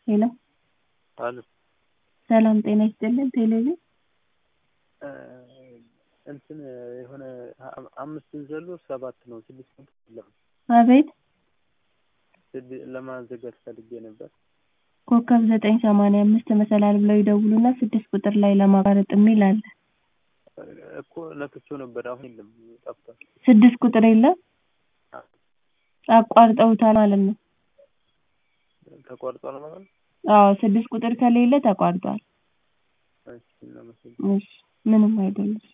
ሄሎ አሉ ሰላም ጤና ይስጥልን ቴሌቪዥን እንትን የሆነ አምስትን ዘሎ ሰባት ነው ስድስት መቶ የለም አቤት ለማዘጋት ፈልጌ ነበር። ኮከብ ዘጠኝ ሰማንያ አምስት መሰላል ብለው ይደውሉና ስድስት ቁጥር ላይ ለማቋረጥ የሚል አለ። እኮ ነክቼው ነበር፣ አሁን የለም ጠፍቷል። ስድስት ቁጥር የለም አቋርጠውታል ማለት ነው። ተቋርጧል ማለት ነው። አዎ ስድስት ቁጥር ከሌለ ተቋርጧል። እሺ እናመሰግናለን። እሺ ምንም አይደለም።